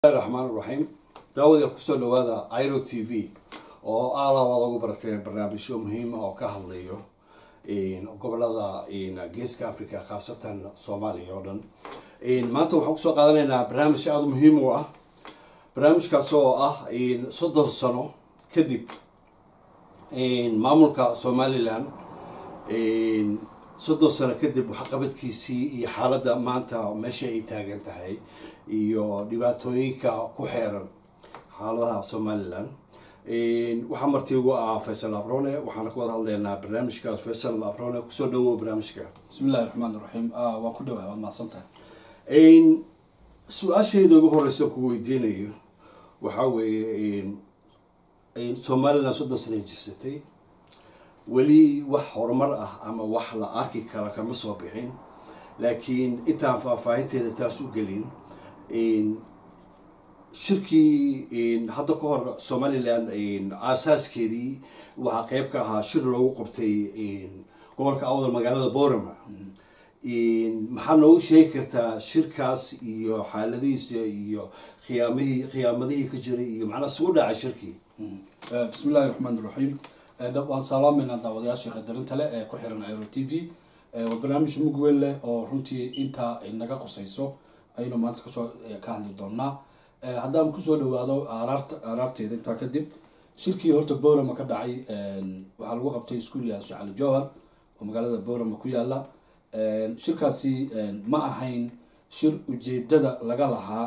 raxmaan raxiim daawada kusoo dhawaada iro t v oo aala waad ugu barateen barnaamijyo muhiim ah oo ka hadlayo gobolada geeska africa khaasatan soomaaliya oo dhan maanta waxaan kusoo qaadanaynaa barnaamij aada muhiim u ah barnaamijkaas oo ah soddon sano kadib maamulka somalilan soddon sano kadib waxqabadkiisii iyo xaaladda maanta meesha ay taagan tahay iyo dhibaatooyinka ku xeeran xaaladaha somalilan waxaa marti ugu ah faysal abrone waxaana ka wada hadlaynaa barnaamijkaas faysal abrone kusoo dhawow barnaamijka bismillahi raxmaan raxiim waa ku dhawahay waad mahadsan tahay su-aashayda ugu horeysa ku weydiinayo waxaa weeye somalilan soddon sana jirsatay weli wax horumar ah ama wax la arki kara kama soo bixin laakiin intaan faahfaahinteeda taas u gelin shirkii hadda ka hor somalilan aasaaskeedii waxaa qeyb ka ahaa shir loogu qabtay gobolka awdal magaalada borama maxaa noogu sheegi kartaa shirkaas iyo xaaladihiisa iyo khiyaamihii khiyaamadihii ka jiray iyo macnaa sugu dhacay shirkii bismillahi raxmaan raxiim waan salaameynaa daawadayaasha qadarinta leh ee ku xiran aero t v waa barnaamij mug weyn leh oo runtii intaa ay naga qusayso ayaynu maanta kasoo ka hadli doonaa haddaan kusoo dhawaado araarta araarteeda intaa kadib shirkii horta borama ka dhacay waxaa lagu qabtay iskuul yaha sheekh cali jowhar oo magaalada borama ku yaala shirkaasi ma ahayn shir ujeedada laga lahaa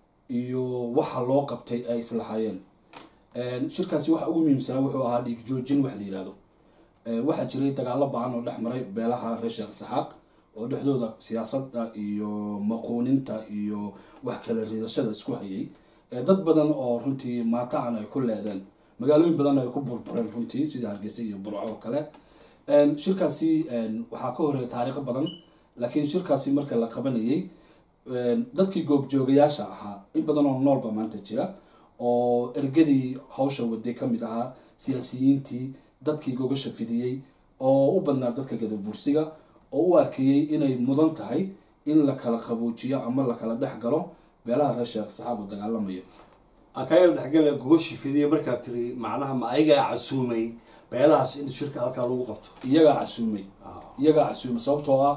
iyo waxa loo qabtay ay islahaayeen shirkaasi waxa ugu muhiimsanaa wuxuu ahaa dhiig joojin wax la yihahdo waxaa jiray dagaalo ba-an oo dhex maray beelaha reer sheekh saxaaq oo dhexdooda siyaasadda iyo maquuninta iyo wax kala riidashada isku hayay dad badan oo runtii maata-an ay ku leedeen magaalooyin badan ay ku burbureen runtii sida hargeysa iyo burco oo kale shirkaasi waxaa ka horeeya taariikho badan laakiin shirkaasi marka la qabanayay dadkii goobjoogayaasha ahaa in badan oo noolba maanta jira oo ergadii hawsha waday kamid ahaa siyaasiyiintii dadkii gogasha fidiyey oo u badnaa dadka gadabuursiga oo u arkayey inay mudan tahay in la kala qaboojiyo ama la kala dhex galo beelaha reer sheekh saxaab oo dagaalamayo akayar dhexgala gogoshi fidiya markaa tiri macnaha ma ayagaa casuumay beelahaas in shirka halkaa lagu qabto iyagaa casuumay iyagaa casuumay sababtoo ah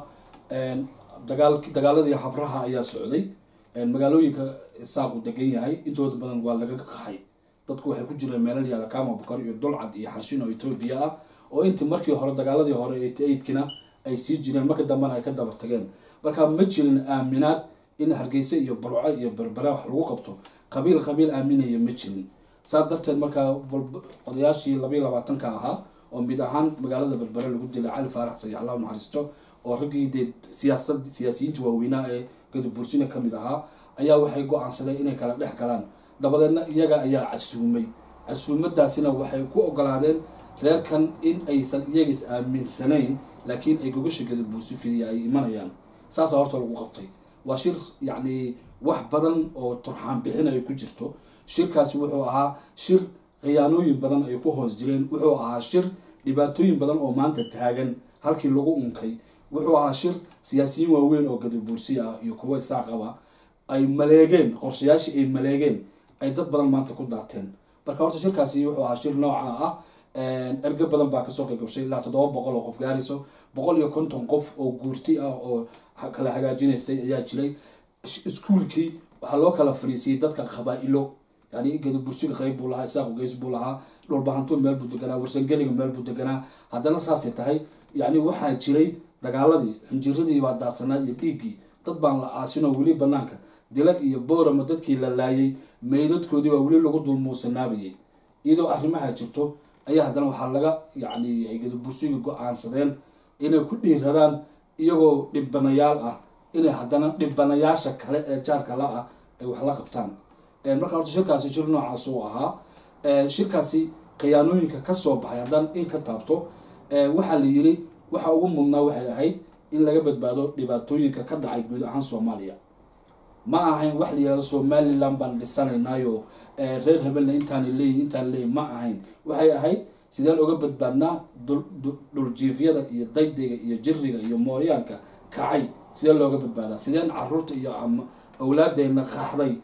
dagaal dagaaladii habraha ayaa socday magaalooyinka isaaqu degan yahay intooda badan waa laga qaxay dadku waxay ku jireen meelal yaala kama bukar iyo dulcad iyo xarshin oo etoobiya ah oo intii markii hore dagaaladii hore eidkina ay sii jireen marka dambena ay ka daba tageen marka ma jirin aaminaad in hargeysa iyo burco iyo berbera wax lagu qabto qabiil qabiil aaminaya ma jirin saas darteed markaa odayaashii labayo labaatanka ahaa oo mid ahaan magaalada berbere lagu dilay cali faarax sayax allahu naxariisto oo raggii dee siyaasad siyaasiyiinta waaweynaa ee gadabuursina kamid ahaa ayaa waxay go-aansadeen inay kala dhex galaan dabadeedna iyaga ayaa casuumay casuumadaasina waxay ku ogolaadeen reerkan in aysan iyagas aaminsanayn laakiin ay gogasha gadabuursi fidiya ay imanayaan saasa horta lagu qabtay waa shir yacni wax badan oo turxaan bixin ay ku jirto shirkaasi wuxuu ahaa shir khiyaanooyin badan ay ku hoos jireen wuxuu ahaa shir dhibaatooyin badan oo maanta taagan halkii lagu unkay wuxuu ahaa shir siyaasiyiin waaweyn oo gadabuursi ah iyo kuwa isaaqaba ay maleegeen qorshayaashii ay maleegeen ay dad badan maanta ku daateen marka horta shirkaasi wuxuu ahaa shir nooca ah erge badan baa kasoo qaybgashay ilaa toddoba boqol oo qof gaarayso boqol iyo konton qof oo guurti ah oo kala hagaajinaysay ayaa jiray iskuulkii waxaa loo kala fariisiyey dadka qabaa-ilo yani gadabursiga qeyb buu lahaa isaaqu geys buu lahaa dhulbahantuun meel buu deganaa warsangeliga meel buu deganaa haddana saasay tahay yani waxaa jiray dagaaladii xinjiradii baa daadsanaa iyo dhiiggii dad baan la aasinoo weli banaanka dila iyo boorama dadkii la laayay meydadkoodii baa weli lagu dulmuusanaabayay iyadoo arrimaha jirto ayaa haddana waxaa laga yacni ay gadabursiga go-aansadeen inay ku dhiiradaan iyagoo dhibanayaal ah inay haddana dhibanayaasha kale ee jaarka la ah ay wax la qabtaan marka horta shirkaasi shir noocaas uu ahaa shirkaasi khiyaanooyinka kasoo baxay haddaan in ka taabto waxaa la yiri waxa ugu mudnaa waxay ahayd in laga badbaado dhibaatooyinka ka dhacay guud ahaan soomaaliya ma ahayn wax la yihahdo somalilan baan dhisanaynaayo reer hebelna intaana leeyihin intaan leeyihin ma ahayn waxay ahayd sideen uga badbaadnaa dhuljiifyada iyo daydayga iyo jiriga iyo mooryaanka kacay sidee looga badbaadaa sideen caruurta iyo awlaadeena qaxday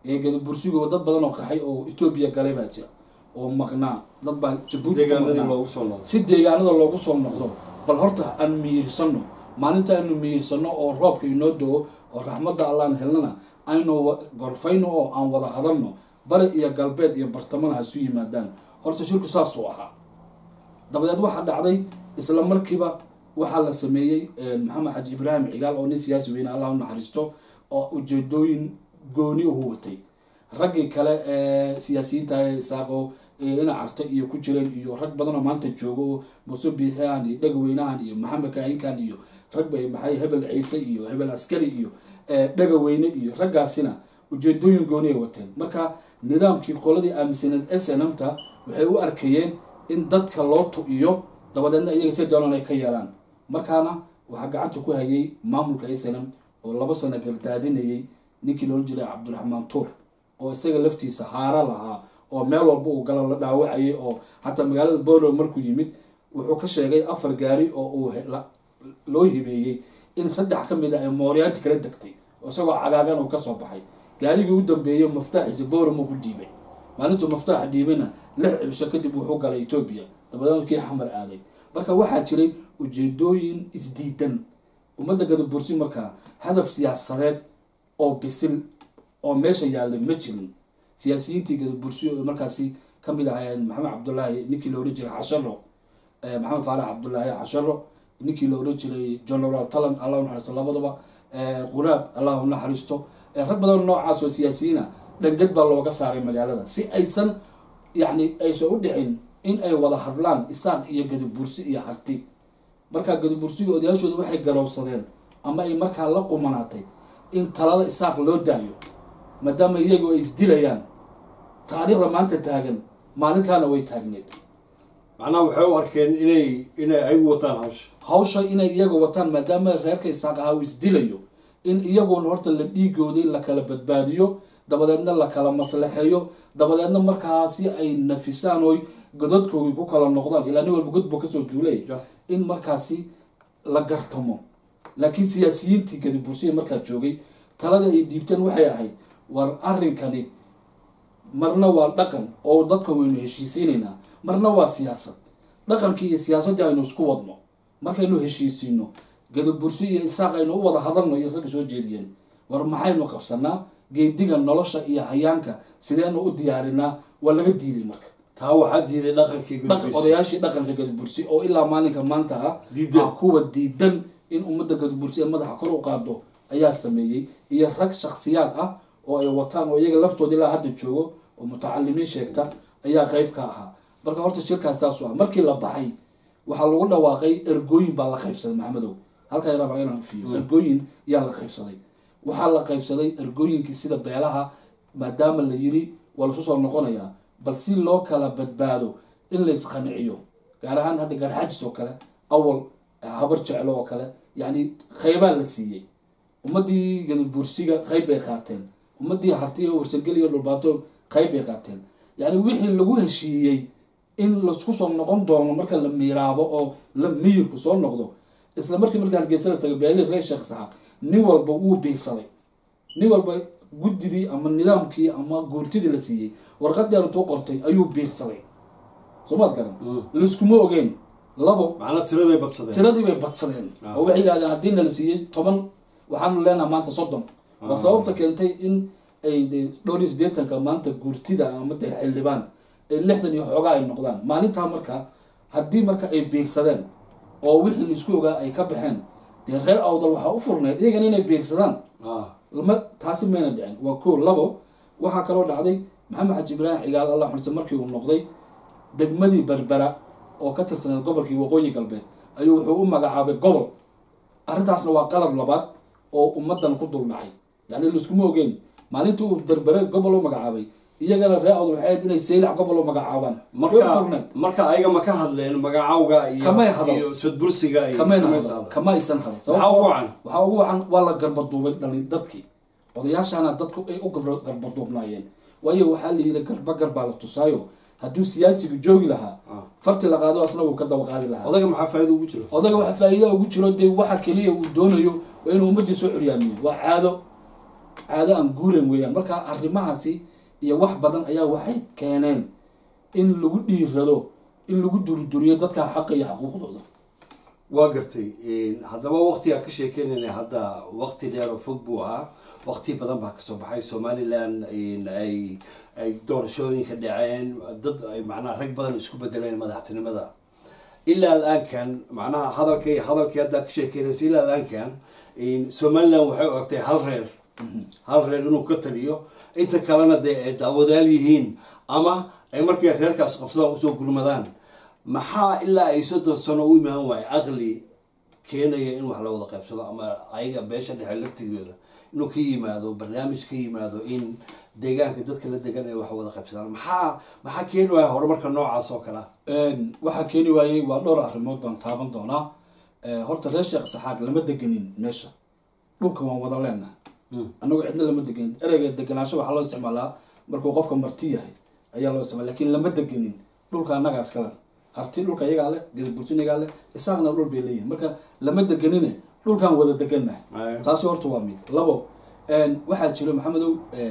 ee gadabursigo dad badan oo qaxay oo etoobiya galay baa jira oo maqnaa dad baa jabuuti ku deegaanadii maqnaa loogu soo noqdo si deegaanada loogu soo noqdo bal horta aan miyirsano maalinta aynu miyirsano oo roobka inoo do-o oo raxmadda allaan helnana aynu wa- gorfayno oo aan wada hadalno bari iyo galbeed iyo bartamana ha isu yimaadaan horta shirku saasuu ahaa dabadeed waxaa dhacday isla markiiba waxaa la sameeyey maxamed xaji ibraahim cigaal oo nin siyaasi weyne allah u naxariisto oo ujeedooyin gooni uhu watay raggii kale ee siyaasiyiinta ee isaaqo ee ina carta iyo ku jireen iyo rag badanoo maanta joogo oo muuse biixiyaan iyo dhegaweynahan iyo maxamed kaahinkan iyo rag bay maxay hebel ciise iyo hebel askari iyo ee, dhegaweyne iyo raggaasina ujeedooyin gooni ay wateen marka nidaamkii qoladii aaminsaneed snmta waxay u arkayeen in dadka loo tu-iyo dabadeedna iyaga si doonaan ay ka yeelaan markaana waxaa gacanta ku hayay maamulka snm oo laba sano gardaadinayay ninkii loola jiray cabdiraxmaan tuur oo isaga laftiisa haara lahaa oo meel walba uu galo la dhaawacayay oo xataa magaalada bolo markuu yimid wuxuu ka sheegay afar gaari oo uu he- la- loo hibeeyey in saddex ka mid a ay mooryaanti kala degtay oo isagoo cagaagan uu kasoo baxay gaarigii u dambeeyey maftaaxiisa booramo ku dhiibay maalintuu maftaaxa dhiibayna lix cibsho kadib wuxuu galay etoobiya dabadeedna kii xamar aaday marka waxaa jiray ujeedooyin isdiidan ummadda gadabursi markaa hadaf siyaasadeed oo bisil oo meesha yaallay ma jirin siyaasiyiintii gadabursi oo markaasi kamid ahaayeen maxamed cabdulaahi ninkii la ohan jiray casharo eh, maxamed faarax cabdulaahi casharo ninkii la ohan jiray general talan allah u naxariisto labadaba eh, quraab allah u naxariisto eh, rag badan noocaas oo siyaasiyiin ah dhangad baa looga saaray magaalada si aysan yacni aysan u dhicin in ay wada hadlaan isaaq iyo gadabursi iyo harti markaa gadabursiga odayaashooda waxay garowsadeen ama ay markaa la qumanaatay in talada isaaq loo daayo maadaama iyagu ay isdilayaan taariikhda maanta taagan maalintaana way taagneed macnaha waxay u arkeen inay inay ayagu wataan hawsha hawsha inay iyaga wataan maadaama reerka isaaq ahaa uu isdilayo in iyagoona horta la dhiigooday la kala badbaadiyo dabadeedna la kala maslaxeeyo dabadeedna markaasi ay nafisaan oy godadkoogii ku kala noqdaan ilaa nin walba god buu kasoo duulay Ja. in markaasi la gartamo laakiin siyaasiyiintii gadibursiya markaa joogay talada ay dhiibteen waxay ahayd war arrinkani marna waa dhaqan oo dadka waynu heshiisiinaynaa marna waa siyaasad dhaqankii iyo siyaasaddii aynu isku wadno markaynu heshiisiino gadabursi iyo isaaq aynu u wada hadalno iyo ragga soo jeediyeen war maxaynu qabsanaa geediga nolosha iyo hayaanka sideenu u diyaarinaa waa laga diiday marka taa waxaa diiday dhaqankii dhaqan gudbiisa odayaashii dhaqanka gadabursi oo ilaa maalinka maanta ah Diidan. ah kuwa diidan in ummadda gadabursi ee madaxa kor u qaado ayaa sameeyey iyo rag shaksiyaad ah oo ay wataan oo iyaga laftooda ilaa hadda joogo oo mutacalimiin sheegta ayaa qeyb ka ahaa marka horta shirkaas saasu ah markii la baxay waxaa lagu dhawaaqay ergooyin baa la qaybsaday maxamedow halkaa yaraba inaan fiyo ergooyin yaa la qaybsaday waxaa la qaybsaday ergooyinkii sida beelaha maadaama la yiri waa lasu soo noqonayaa bal si loo kala badbaado in la isqanciyo gaar ahaan hadda garxaajis oo kale awal habar jeclo oo kale yacni qeybaa la siiyey ummadii gadabursiga qeyb bay qaateen ummadii hartiga warsangeliya dhulbaato qeyb bay qaateen yacni wixii lagu heshiiyey in laisku soo noqon doono marka la miiraabo oo la miyirku soo noqdo isla markii markaa hargeysada taga beelii reer sheekh saxaaq nin walba wuu biirsaday nin walba guddidii ama nidaamkii ama guurtidii la siiyey warqadii aanu tuu qortay ayuu biirsaday soo maad garan laiskuma ogeyn labo macnaa tiraday badsadeen tiradii bay badsadeen Ah. oo waxay yidhahdeen haddii nala siiyey toban waxaanu leenaha maanta soddon waa sababta keentay in ay de dhowr iyo siddeetanka maanta guurtida ama de xildhibaan ay lixdan iyo xoogaa ay noqdaan maalintaa marka haddii marka ay biirsadeen oo wixii laisku ogaa ay ka baxeen dee reer awdal waxaa u furneyd iyagana inay biirsadaan ah lama taasi mayna dhicin waa ko labo waxaa kaloo dhacday maxamed xaji ibraahim cigaal allah xulse markii uu noqday degmadii berbera oo ka tirsaneed gobolkii waqooyi galbeed ayuu wuxuu u magacaabay gobol arrintaasna waa qalad labaad oo ummadan ku dul dhacay yacni laiskuma ogeyn maalintii uu berbere gobol u magacaabay iyagana ree awd waxay ahayd inay saylac gobol u magacaabaan way u marka furneed marka ayaga ma ka hadleen magacawga iyo Kamay hadal. iyo sadbursiga iyo kamayna kamay hadal hadal. kama aysan hadal maxaa ugu wacan waxaa ugu wacan waa la garbaduubay dhalin dadkii odayaashana dadku ay u garba- garbaduubnaayeen waayo waxaa la yidhi garba garbaa la tusaayo hadduu siyaasigu joogi lahaa Ah. farti la qaado asna wuu ka daba qaadi lahaa odaga maxaa faa'iido ugu jiro odaga waxa faa'iida ugu jiro dee waxa keliya uu doonayo waa inuu ummadii soo curyaamiyo waa caado caado aan guuran weeyaan marka arrimahaasi iyo wax badan ayaa waxay keeneen in lagu dhiirado in lagu durduriyo dadka xaqa iyo xuquuqdooda waa gartay haddaba waqtigaa ka sheekeynayna hadda waqti dheer oo fog buu ahaa waqti badan baa kasoo baxay somaliland ay ay doorashooyinka dhaceen dad ay macnaha rag badan isku bedeleen madaxtinimada ilaa alaankan macnaha hadalkay hadalkii haddaa ka sheekeynaysa ilaa alaankan somaliland waxay u egtay hal reer hal reer inuu ka taliyo inta kalena dee ay daawadaal yihiin ama ay markay reerkaas qabsadaan usoo gurmadaan maxaa ilaa ay soddon sano u imaan waayo aqli keenaya in wax la wada qaybsado ama ayaga beesha dhexe laftigooda inuu ka yimaado barnaamij ka yimaado in deegaanka dadka la degan ay wax wada qaybsadaan maxaa maxaa keeni waaya horumarka noocaas oo kale ah waxaa keeni waayey waa dhowr arrimood baan taaban doonaa horta reer sheekh saxaaq lama degenin meesha dhulka waan wada leenahay annagu cidna lama degenin ereyga degenaansho waxaa loo isticmaalaa markuu qofka marti yahay ayaa loo isticmaala lakin lama degenin dhulka annagaa iskale harti dhulka iyagaa leh gadabursin iyagaa leh isaaqna dhul bay leeyihin marka lama degenine dhulkaan wada degannahay taasi horta waa mid labo waxaa jiro maxamedow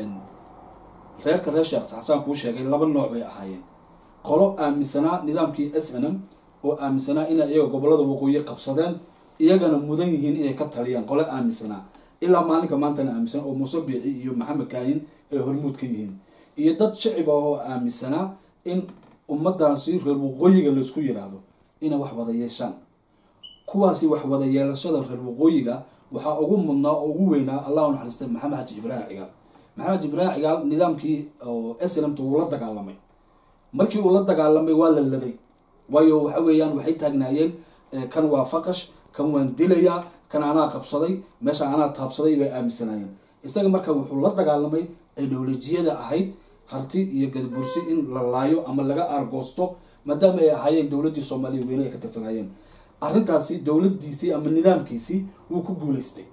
reerka reer sheekh saxsaan kuu sheegay laba nooc bay ahaayeen qolo aaminsanaa nidaamkii s n m oo aaminsanaa inay iyaga gobolada waqooyi qabsadeen iyagana mudan yihiin inay ka taliyaan qolo aaminsanaa ilaa maalinka maantana aaminsan oo muuse biixi iyo maxamed kaayin ay hormuud ka yihiin iyo dad shacib ah oo aaminsanaa in ummadaasi reer waqooyiga laysku yidhaahdo inay wax wada yeeshaan kuwaasi wax wada yeelashada reer waqooyiga waxaa ugu mudnaa oo ugu weynaa allah naxariista maxamed xaji ibraahim cigaal maxamed xaji ibraahim cigaal nidaamkii oo slmt wuu la dagaalamay markii uu la dagaalamay waa la laday waayo waxa weeyaan waxay taagnaayeen kan waa faqash kan waan dilayaa kan anaa qabsaday meesha anaa taabsaday bay aaminsanaayeen isaga marka wuxuu la dagaalamay ideolojiyada ahayd harti iyo gadabursi in la laayo ama laga aargoosto maadaama ay ahaayeen dowladdii soomaaliya weyne ay ka tirsanaayeen arrintaasi dowladdiisii ama nidaamkiisii wuu ku guuleystay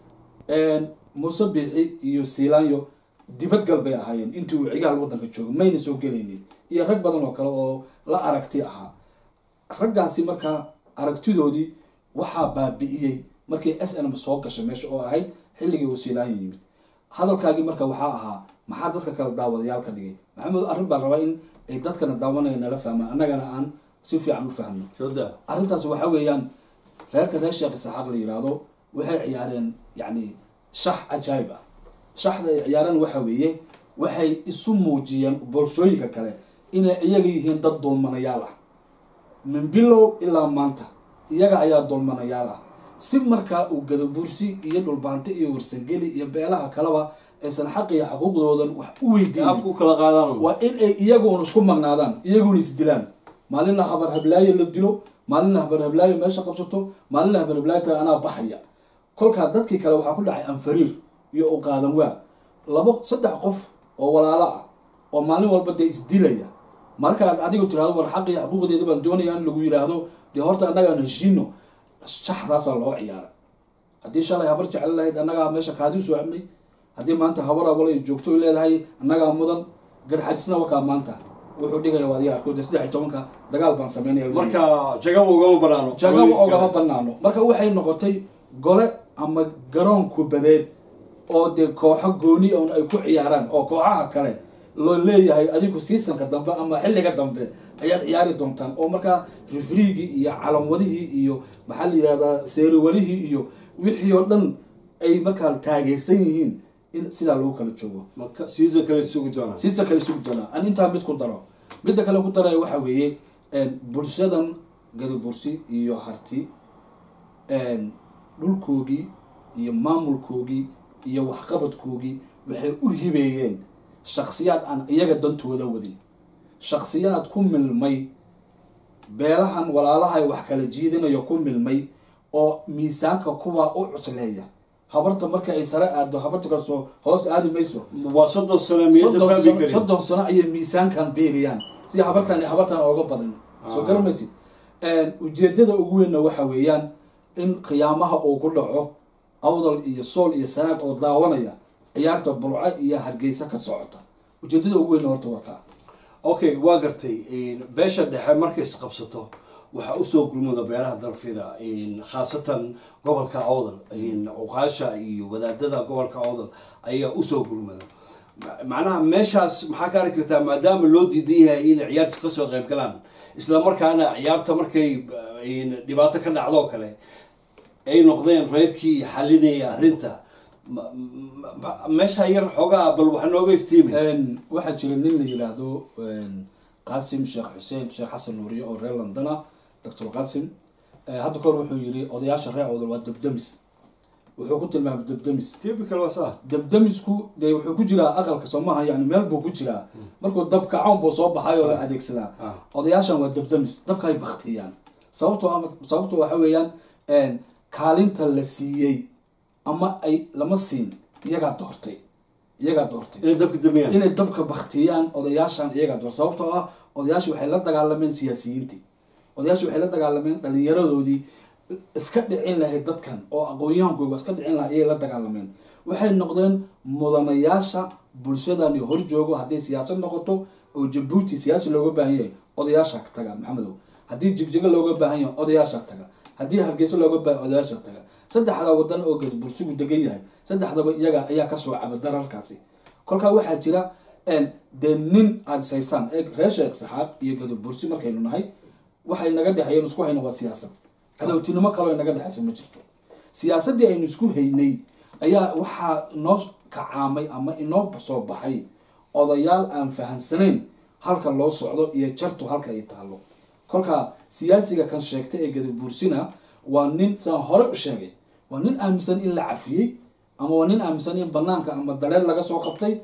muuse biixi iyo siilaanyo dibadgal bay ahaayeen intii uu cigaal waddanka joogo mayna soo gelaynin iyo rag badan oo kale oo la aragti ahaa raggaasi markaa aragtidoodii waxaa baabi'iyey markii s n m soo gashay meesha oo ahayd xilligii uu siilaanyo yimid hadalkaagii marka waxaa ahaa maxaa dadka kale daawadayaal ka dhigay maxamed arrin baan rabaa in ay dadkana daawanaya nala fahmaan annagana aan si fiican u fahno arrintaas waxa weeyaan reerka reer sheekh isaxaaq la yiraahdo waxay ciyaareen yacni shax cajaayib ah shaxda ay ciyaareen waxa weeye waxay isu muujiyeen bulshooyinka kale inay iyaga yihiin dad dulmanayaal ah min bilow ilaa maanta iyaga ayaa dulmanayaal ah si markaa uu gadabursi iyo dhulbaanti iyo warsangeli iyo beelaha kaleba aysan xaq iyo xaquuqdoodan wax u weydiin afku kala qaadaan waa in ay iyaguun isku magnaadaan iyaguna isdilaan maalinna habar hablaayo la dilo maalinna habar hablaayo meesha qabsato maalinna habar hablaayo taga anaa baxaya kolkaa dadkii kale waxaa ku dhacay anfariir iyo u qaadan waa labo saddex qof oo walaalo ah oo maalin walba dee isdilaya markaad adigu tirahdo war xaq iyo xaquuqdeeda baan doonaya in lagu yidhaahdo dee horta annagaan heshiino shaxdaasaa loo ciyaara haddii shalay habar jecel lahayd annagaa meesha kaadi usoo cabnay haddii maanta habar awalay joogto ay leedahay annagaa mudan garxajisna wakaa maanta wuxuu dhigaya waad yaa arkooda saddex iyo tobanka dagaal baan sameynaya marka jagaba ugama banaano jagaba ogama banaano marka waxay noqotay gole ama garoon kubadeed oo dee kooxo gooni on ay ku ciyaaraan oo kooxaha kale loo leeyahay adigu seasonka dambe ama xilliga dambe ayaad ciyaari doontaan oo markaa rifriigii iyo calanwadihii iyo maxaa la yihahdaa seeriwalihii iyo wixii oo dhan ay markaa taageersan yihiin in sidaa lagu kala joogo marka season kale sugi doonaa siisa kale sugi doonaa an intaa mid ku daro midda kale ku daraya waxa weeye bulshadan gadabursi iyo harti dhulkoogii iyo maamulkoogii iyo waxqabadkoogii waxay u hibeeyeen shaksiyaad aan iyaga dantooda wadin shaksiyaad ku milmay beelahan walaalahay wax kala jiidinayo ku milmay oo miisaanka kuwaa u cusleeya habarta marka ay sare aado habarta kasoo hoos aadi mayso waa soddon sano miyaysan soddon fahmi sano- karin soddon sano ayay miisaankan beeriyaan si habartan iyo habartan ooga badan soo Ah. garamaysid ujeedada ugu weynna waxa weeyaan in qiyaamaha uu ku dhaco awdal iyo sool iyo sanaag oo daawanaya ciyaarta burco iyo hargeysa ka socota ujeedada ugu weynna horta wataa okay waa gartay beesha dhexe markay isqabsato waxaa usoo gurmada beelaha dalfida khaasatan gobolka awdal cuqaasha iyo wadaadada gobolka awdal ayaa usoo gurmada macnaha meeshaas maxaa ka arki kartaa maadaama loo diidan yahay inay ciyaarta kasoo qayb galaan isla markaana ciyaarta markay dhibaato ka dhacdoo kale ay noqdeen reerkii xalinaya arrinta meesha yar xoogaa bal waxa nooga iftiimi waxaa jira nin la yidhaahdo qaasim sheekh xuseen sheekh xasan nuuriye oo reer londona doctor qaasim hadda kahor wuxuu yiri odayaasha reer awdal waa dabdamis wuxuu ku tilmaamay dabdamis typical waa saa dabdamisku dee wuxuu ku jiraa aqalka soomaha yani meel buu ku jiraa markuu dab kacoon buu soo baxay oo la adeegsadaa odayaashan waa dabdamis dabka ay baktiyaan sababtoo ama sababto waxa weeyaan kaalinta la siiyey ama ay lama siin iyagaa doortay iyagaa doortay inay dabka damiyaan inay dabka baktiyaan odayaashan iyagaa doortay sababtoo ah odayaashii waxay la dagaalameen siyaasiyiintii odayaashii waxay la dagaalameen dhalinyaradoodii iska dhicin lahayd dadkan oo aqoon-yahankooga iska dhicin lahaa ayay la dagaalameen waxay noqdeen mudanayaasha bulshadani horjoogo hadday siyaasad noqoto oo jabuuti siyaasi looga baahan yahay odayaasha taga maxamedow haddii jigjigo looga baahan yahay odayaasha taga haddii hargeysa looga baahan odayaasha taga saddexda wadan oo bursigu degan yahay saddexdaba iyaga ayaa kasoo caba dararkaasi kolkaa waxaa jira dee nin aada saysaan ee reer sheekh saxaaq iyo gadabursi markaynu nahay waxay naga dhexeeyeen isku hayna waa siyaasad cadowtinimo kaloo naga dhexeysa ma jirto siyaasaddii aynu isku haynay ayaa waxaa inoo kacaamay ama inoo soo baxay odayaal aan fahansanayn halka loo socdo iyo jartu halka ay taalo kolkaa siyaasiga kan sheegta ee gadabuursina waa nin saan hore u sheegay waa nin aaminsan in la cafiyey ama waa nin aaminsan in banaanka ama dareer laga soo qabtay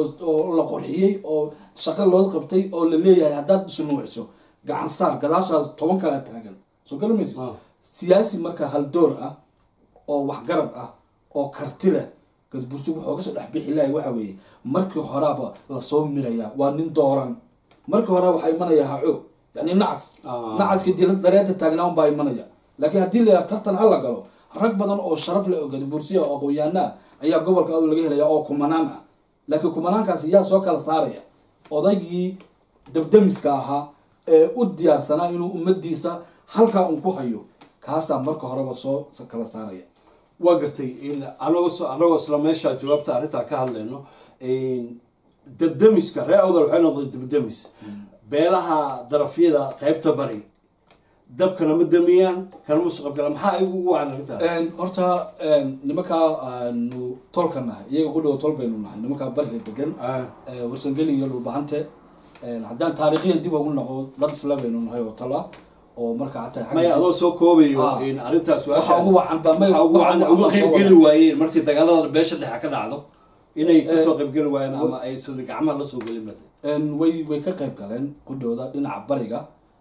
oo la qurxiyey oo shaqo loo qabtay oo la leeyahay haddaad isnuuciso gacan saar gadaashaas toban kala taagan soo garamaysa siyaasi marka haldoor ah oo waxgarab ah oo karti leh gadbursigu wuxuu kasoo dhex bixi lahay waxa weeye markii horaaba lasoo milaya waa nin dooran markii hore waxaa imanaya haco yani nacas nacaska dila dareerta taagnaa unbaa imanaya laakiin haddii la tartan hala galo rag badan oo sharaf leh oo gadbursiya oo aqoon-yaana ah ayaa gobolka adu laga helaya oo kumanaan ah laakiin kumanaankaasi yaa soo kala saaraya odaygii dabdamiska ahaa ee u diyaarsanaa inuu ummadiisa halkaa un ku hayo kaasaa marka horeba soo kala saaraya waa gartay anagoo anagoo isla meesha jawaabta arrintaa ka hadlayno dabdamiska reer awdal waxay noqday dabdamis beelaha darafyada qeybta bari dabkana ma damiyaan kanama soqabgala maxaa igu ugu wacan arrintaa horta nimankaa aanu tolka nahay iyaga ku dhow tol baynu nahay nimankaa bariga degan warsangeli iyo dhulbahante haddaan taarikhyan dib ugu noqo dad isla baynu nahay oo tala oo marka hataa maya adoo soo koobayo arrintaas waxaa ugu wacan baa may waxaa ugu wacan uga qaybgeli waayeen markii dagaalada beesha dhexe ka dhacdo inay kasoo qaybgeli waayeen ama ay sida gacmaha lasoo gelin bata way way ka qayb galeen qudhooda dhinaca bariga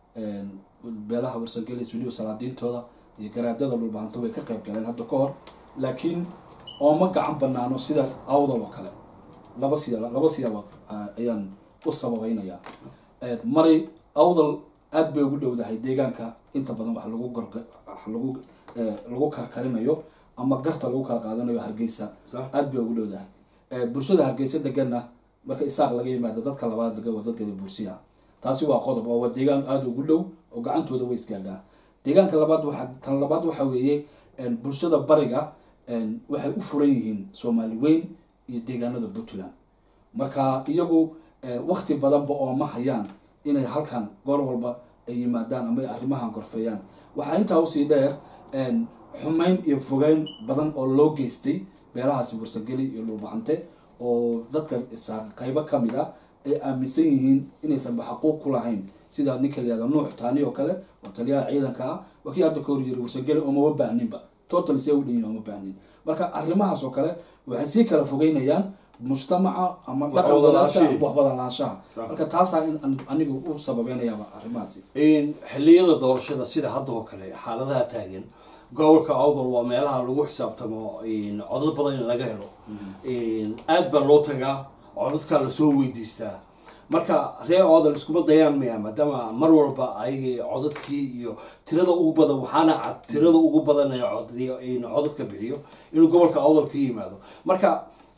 beelaha warsangelis weliba salaadiintooda iyo garaadada dhulbahanto way ka qayb galeen hadda ka hor laakiin ooma gacan banaano sida awdal oo kale laba siya laba siyaabood ayaan u sababeynaya mari awdal aada bay ugu dhowdahay deegaanka inta badan wax lagu gorg lagu lagu karkarinayo ama garta lagu kala qaadanayo hargeysa aada bay ugu dhowdahay bulshada hargeysa deganna marka isaaq laga yimaado dadka labaad degan waa dadkada bursiya taasi waa qodob oo waa deegaan aada ugu dhow oo gacantooda way isgaadhaa deegaanka labaad waxa tan labaad waxa weeye bulshada bariga waxay u furan yihiin soomaali weyn iyo deegaanada puntland marka iyagu wakti badanba ooma hayaan inay halkan goor walba ay yimaadaan ama arrimahan gorfeeyaan waxaa intaa usii dheer xumayn iyo fogeyn badan oo loo geystay beelahaasi warsageli iyo dhulbacante oo dadka qaybo kamid ah ay aaminsan yihiin inaysanba xaquuq ku lahayn sida ninka layihahdo nuux taani oo kale oo taliyaha ciidanka ah waa kii hadda ka hor yiri warsageli oomama baahninba total see u dhanyihin ooma baahnin marka arrimahaas oo kale waxay sii kala fogeynayaan mujtamaca ama dhaqan wadaadka waxwada lahaanshaha marka taasaa in anigu u sababeynayaaba arrimahaasi xilliyada doorashada sida hadda oo kale xaaladaha taagan gobolka awdal waa meelaha lagu xisaabtamo codad badan in laga helo aada baa loo tagaa codadkaa lasoo weydiistaa marka reer awdal iskuma dayaan maya maadaama mar walba ayagii codadkii iyo tirada ugu badan waxaana cad tirada ugu badan ee codadka bixiyo inuu gobolka awdal ka yimaado marka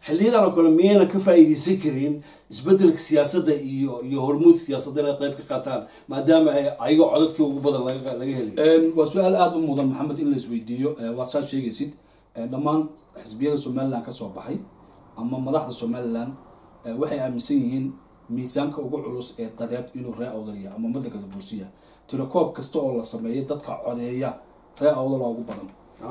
xiliyadan oo kale miyayna ka faa'iideysan karin isbedelka siyaasadda iyo iyo hormuudka siyaasadda inay qayb ka qaataan maadaama ay ayaga codadkii ugu badan laga laga helayo waa su-aal aada u mudan maxamed in la isweydiiyo waad saa sheegaysid dhammaan xisbiyada somalilan kasoo baxay ama madaxda somalilan waxay aaminsan yihiin miisaanka ugu culus ee dadeed inuu ree awdaliya ama madanka dabuursiya tirakoob kasta oo la sameeyo dadka codeeya ree awdala ugu badan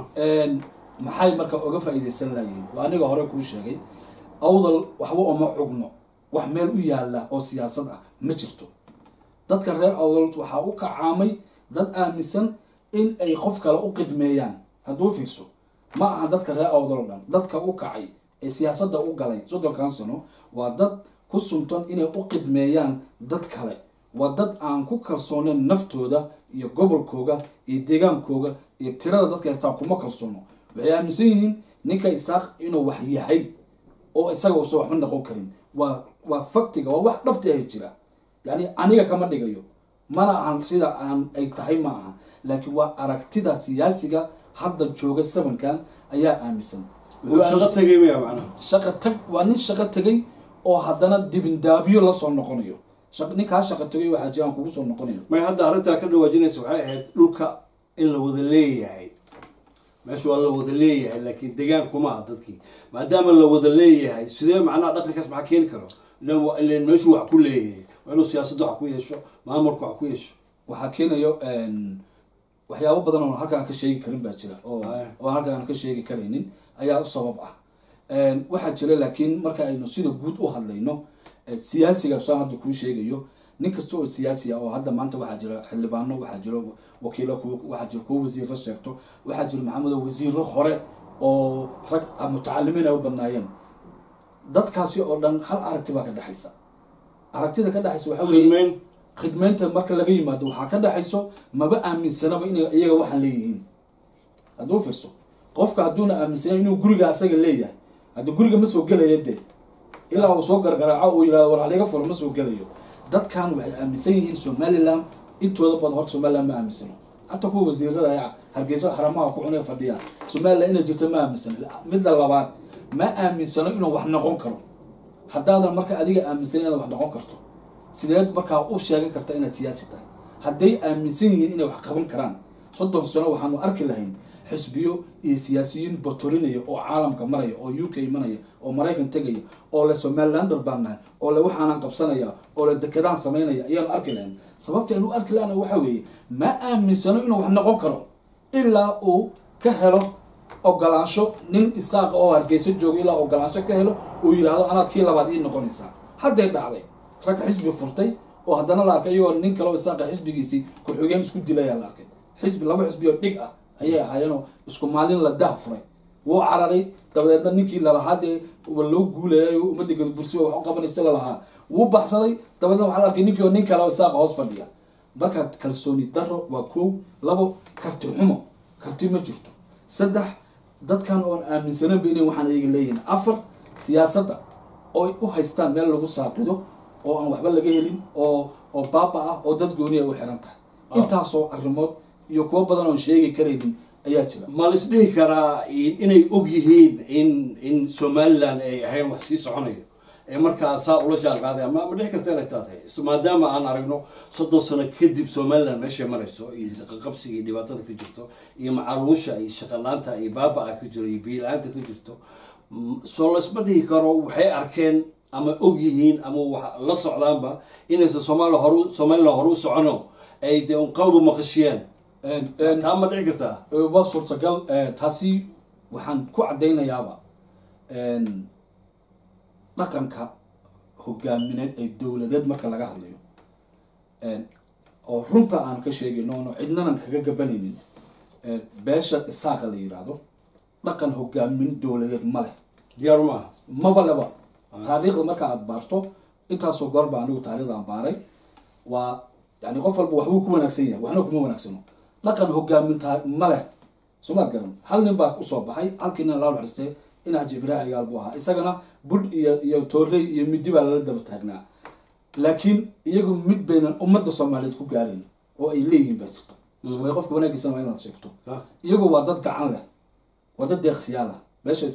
maxay marka oga faa-iideysan layihiin waa aniga hore kuu sheegay awdal waxba oma cugno wax meel u yaala oo siyaasad ah ma jirto dadka reer awdal waxaa u kacaamay dad aaminsan in ay qof kale u qidmeeyaan hadduu fiirso ma aha dadka reer awdal o dhan dadka u kacay ee siyaasadda u galay soddonkan sano waa dad ku suntan inay u qidmeeyaan dad kale waa dad aan ku kalsooneyn naftooda iyo gobolkooga iyo deegaankooga iyo tirada dadka haystaan kuma kalsoono waxay aaminsan yihiin ninka isaaq inuu wax yahay oo isaga uusan waxba noqon karin waa waa faktiga waa wax dhabti ah jira yani aniga kama dhigayo mana ahan sida aan ay tahay ma aha laakiin waa aragtida siyaasiga hadda jooga sabankan ayaa aaminsan shaqo tagay maya macnaha shaqa tag waa nin shaqo tegay oo haddana dibindaabyo lasoo noqonayo ninkaa shaqo tegay waxaa jiraan kugu soo noqonayo may hadda arrintaa ka dhawaajinaysa waxay ahayd dhulka in la wada leeyahay meesha waa la wada leeyahay laakiin degaan kuma aha dadkii maadaama la wada leeyahay sidee macnaha dhaqankaas maxaa keeni karo ilan meeshu wax ku leeyahay waa inuu siyaasadda wax ku yeesho maamulka wax ku yeesho waxaa keenayo waxyaabo badan oo halka aan ka sheegi karin baa jira oo oo halka aan ka sheegi karaynin ayaa u sabab ah waxaa jira laakiin marka aynu sida guud u hadlayno siyaasiga saan hadda kuu sheegayo nin kasta oo siyaasi ah oo hadda maanta waxaa jira xildhibaano waxaa jira wakiilo waxaa jira kuwo wasiirro sheegto waxaa jira maxamedo wasiiro hore oo rag mutacalimiin ay u badnaayeen dadkaasi oo dhan hal aragti baa ka dhexaysa aragtida ka dhexaysa waxaa weeye khidmeyn khidmeynta marka laga yimaado waxaa ka dhexayso maba aaminsanaba inay iyaga waxaan leeyihiin hadduu fiirso qofka hadduuna aaminsanan inuu guriga asaga leeyahay hadda guriga ma soo gelaya dee ilaa uu soo gargaraaco uu yihahdo war haliga furo ma soo gelayo dadkan waxay aaminsan yihiin somalilan intooda badan horta somalilan ma aaminsano hataa kuwa wasiirada a hargeysa xaramaha ku cunay fadhiya somalilan inay jirto ma aaminsano midda labaad ma aaminsano inuu wax noqon karo haddaadan marka adiga aaminsan inaad wax noqon karto sideed markaa u sheegan karta inaad siyaasi tahay hadday aaminsan yihiin inay wax qaban karaan soddon sano waxaanu arki lahayn xisbiyo iyo siyaasiyiin batorinaya oo caalamka maraya oo u k imanaya oo maraykan tegaya oo le somalilander baan nahay oo le waxaanaan qabsanaya oo le dekedaan samaynaya ayaanu arki lahayn sababta aynu arki lahana waxa weeye ma aaminsano inuu wax noqon karo ilaa uu ka helo ogolaansho nin isaaqa oo hargeyso jooga ilaa ogolaansho ka helo uu yidhaahdo anaad kii labaad ii noqonaysaa hadday dhacday rag xisbi furtay oo haddana la arkay iyagoo nin kale oo isaaqa xisbigiisii ku-xigeen isku dilayaa la arkay xisbi laba xisbi oo dhig ah ayay ahaayeenoo isku maalin la dah furay wuu cararay dabadeedna ninkii lalahaa dee loo guulayay ummadda gadbursi wax u qabanaysa lalahaa wuu baxsaday dabadeedna waxaa la arkay ninkii oo nin kale oo isaaqa hoos fadhiya marka kalsooni daro waa kow labo karti xumo karti ma jirto saddex dadkan oon aaminsananba inay waxaan ayaga leeyihin afar siyaasadda oo u haystaan meel lagu saaqido oo aan waxba laga helin oo oo baaba ah oo dad gooni ay u xiran tahay intaasoo arrimood iyo kuwo badan oon sheegi karaynin ayaa jira ma la isdhihi karaa inay og yihiin in in somalilan ay ahayn wax sii soconayo ee markaa saa ula jaan qaaday ma ma dhici karta inay taa tahay maadaama aan aragno soddon sano kadib somalilan meeshay marayso iyo qaqabsiga iyo dhibaatada ka jirto iyo macaluusha iyo shaqalaanta iyo baaba-a ka jiro iyo biila-aanta ka jirto soo laysma dhihi karo waxay arkeen ama og yihiin ama wax la socdaanba inaysan soomaaliya horu somalilan hore u socono ay dee unqawdu maqashiyaan taa ma dhici kartaa waa suurtagal taasi waxaan ku caddaynayaaba dhaqanka hogaamineed ee dowladeed marka laga hadlayo oo runta aan ka sheegayno ono cidnanan kaga gabanaynin beesha isaaqa la yidhaahdo dhaqan hogaamin dowladeed ma leh diyaaru maaha maba leba taariikhda marka aada baarto intaasoo goorba anigu taarikhda aan baaray waa yani qof walba waxbuu ku wanaagsan yahay waxna kuma wanaagsano dhaqan hogaaminta ma leh soomaad garan hal nin baa usoo baxay halkii nin lala xiristay inaaj ibraah igaal buu ahaa isagana budh iyo iyo toorley iyo midi baa lala daba taagnaa laakiin iyagu mid baynan ummadda soomaaliyeed ku gaarayn oo ay leeyihiin baa jirta way qofka wanaagiisana waa inaad sheegto iyagu waa dad gacan leh waa dad deeqsiyaal ah meesha isaaq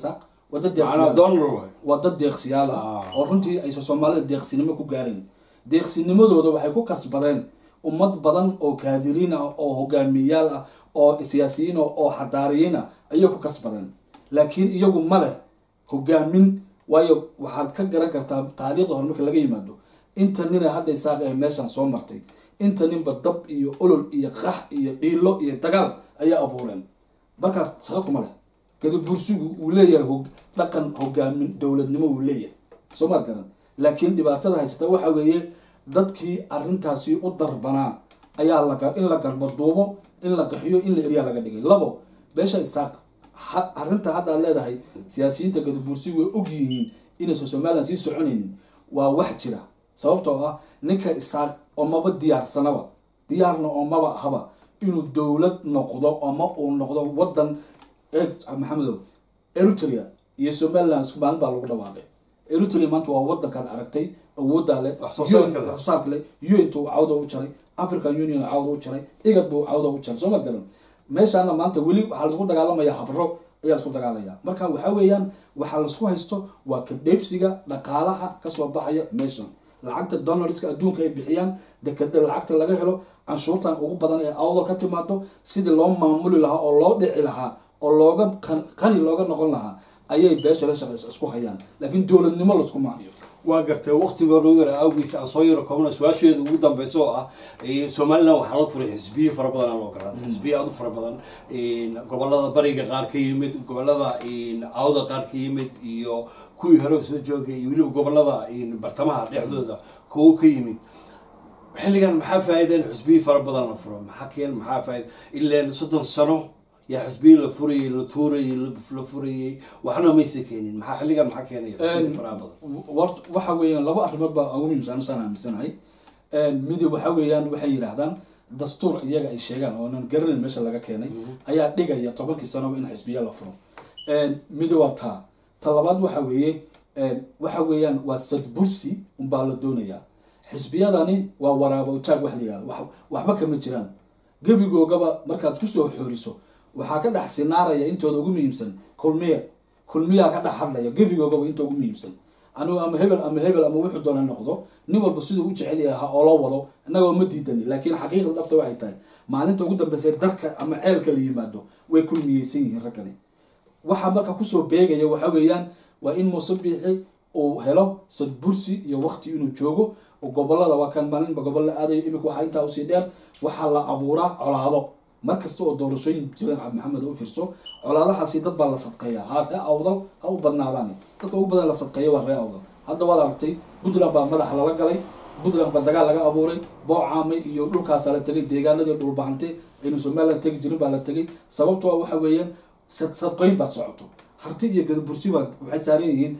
waa dad macnaa deeqsiyaal donor waay waa dad deeqsiyaal ah Ah. oo runtii aysan soomaalida deeqsinimo ku gaarin deeqsinimadooda waxay ku kasbadeen ummad badan oo kaadiriin ah oo hogaamiyayaal ah oo siyaasiyiin ah oo xadaariyiin ah ayay ku kasbadeen laakiin iyagu ma leh hogaamin waayo waxaad ka garan kartaa taariikhda hore marka laga yimaado inta nina hadda isaaq ee meeshan soo martay inta ninba dab iyo olol iyo qax iyo dhiilo iyo dagaal ayaa abuureen markaas shaqa kuma leh gadabursigu uu leeyahay hog dhaqan hogaamin dowladnimo uu leeyahay soo maad garan laakiin dhibaatada haysata waxa weeye dadkii arrintaasi u darbanaa ayaa laga in la garbaduubo in la qaxiyo in la eriyaa laga dhigay labo beesha isaaq ha- arrinta hadda aad leedahay siyaasiyiinta gadabursigu way og yihiin inaysan somalilan sii soconaynin waa wax jira sababtoo ah ninka isaaq oo maba diyaarsanaba diyaarna oo maba ahaba inuu dowlad noqdo ama uu noqdo wadan eeg maxamedow eritrea iyo somaliland isku maalin baa lagu dhawaaqay eritrea maanta waa wadankan aragtay awooddaa leh Wax soo saarka UN leh. wax soo saarka leh un-tu cawda u jaray african union cawda u jaray igad buu cawda u jaray soo ma garan meeshaana maanta weli waxaa laisku dagaalamaya habro ayaa laisku dagaalaya marka waxa weeyaan waxaa laisku haysto waa ka dheefsiga dhaqaalaha kasoo baxaya meeshan lacagta donalska adduunka ay bixiyaan dekeda lacagta laga helo canshuurtan ugu badan ee awdal ka timaado sidii loo maamuli lahaa oo loo dhici lahaa oo looga qan- qani looga noqon lahaa ayay beesha la shaqeysa isku hayaan laakiin dowladnimo laskuma hayo waa gartay waktigooda yara awgiis aan soo yaro koobna su-aasheeda ugu dambeysa oo ah eh, somaliland waxaa la furay xisbiyo fara badan aan loo garaaday xisbiyo aad u fara badan gobolada bariga qaar ka yimid gobolada awda qaar ka yimid iyo kuwii hore soo joogay iyo weliba gobolada bartamaha dhexdooda kuwo ka yimid xilligan maxaa faa'iida in xisbiyo fara badan la furo maxaa keen maxaa faa'iida ileen soddon sano yaa xisbiyo la furayey la tuurayey la- la furayey waxna maysa keenin maxaa xilligan maxaa keenaya xisbiyo faraha badan wart waxa weeyaan laba arrimood baa ugu muhiimsan saan aaminsanahay midi waxa weeyaan waxay yidhaahdaan dastuur iyaga ay sheegaan oonan garanayn meesha laga keenay ayaa dhigaya tobankii sanoba in xisbiya la furo midi waa taa ta labaad waxa weeye waxa weeyaan waa sadbursi unbaa la doonayaa xisbiyadani waa waraaba utaag wax la yihahdo wax- waxba kama jiraan gebigoogaba markaad kusoo xooriso waxaa ka dhex sinaaraya intooda ugu muhiimsan kulmiye kulmiyaa ka dhex hadlaya gebigoogaba inta ugu muhiimsan anigu ama hebel ama hebel ama wuxuu doona noqdo nin walba siduu u jecel yahay ha oola wado innagoo ma diidani laakiin xaqiiqda dhabta waxay tahay maalinta ugu dambeysa darka ama ceelka la yimaado way kulmiyeysan yihiin raggani waxaa marka kusoo beegaya waxa weeyaan waa in muuse biixi uu helo sadbursi iyo wakti inuu joogo oo gobolada waa kan maalinba gobol la aadayo imika waxaa intaa usii dheer waxaa la abuuraa colaado mar kasta oo doorashooyin jiraan cabdi maxamed u fiirso colaadahaasi dad baa la sadqeeya ha ree awdal ha u badnaadaan dadka ugu badan la sadqeeya waa ree awdal hadda waad aragtay puntland baa madaxa lala galay puntland baa dagaal laga abuuray boocaamay iyo dhulkaasa la tegay deegaanadii dhulbahante aynu somaliland tegi jirin baa la tegay sababtoo ah waxa weeyaan sad sadqoyn baad socoto harti iyo gadabursi baa waxay saaran yihiin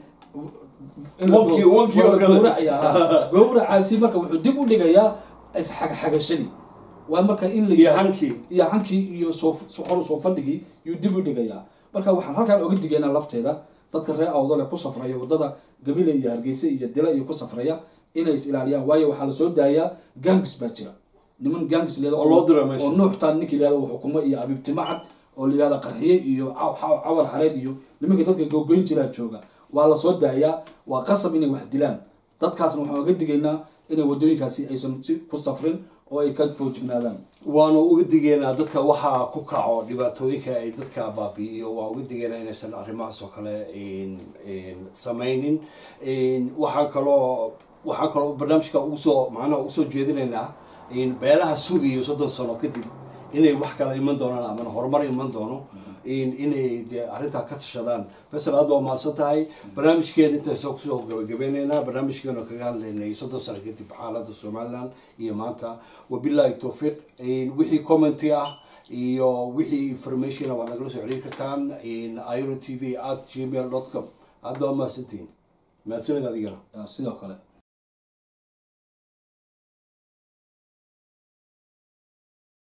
in la Wankii- gow- wankii waa la oo kale. gowracaya, ha. gowracaasi marka wuxuu dib u dhigayaa isxagxagashadii waa marka in la iyo hankii iyo hankii iyo soo hor soo fadhigii yuu dib u dhigayaa marka waxaan halkaan oga digaynaa lafteeda dadka reer awdale ku safraya wadada gabile iyo hargeysa iyo dila iyo ku safraya inay is ilaaliyaan waayo waxaa lasoo daayaa gangis baa jira niman gangis leeda Oo loo diro meesha. oo nuuxtaan ninkii leeda xukumo iyo abibtimo cad oo layihahda qarxiye iyo caw- caw- cawar xareed iyo nimankii dadka gogoyn jiraa jooga waa lasoo daayaa waa qasab inay wax dilaan dadkaasna waxaan oga digaynaa inay wadooyinkaasi aysan si ku safrin oo ay ka foojignaadaan waanu uga digeynaa dadka waxaa ku kaco dhibaatooyinka ay dadka baabi'iyo waa uga digeynaa inaysan arrimahaas oo kale samaynin waxaan kaloo waxaan kaloo barnaamijka ugusoo macnaha ugu soo jeedinaynaa beelaha sugayo soddon sano kadib inay wax kala iman doonaan ama horumar iman doono inay dee arrintaa ka tashadaan fasal aad baa mahadsan tahay barnaamijkeena intaasoo kusoo gabagabeyneynaa barnaamijkeena kaga hadlaynay soddon sano kadib xaaladda somaliland iyo maanta wabillahi towfiiq wixii commenty ah iyo wixii information waad nagala soo xiriiri kartaan iro t v at gmail dot com aad baa umahadsantihiin mahadsanid adigana sidoo kale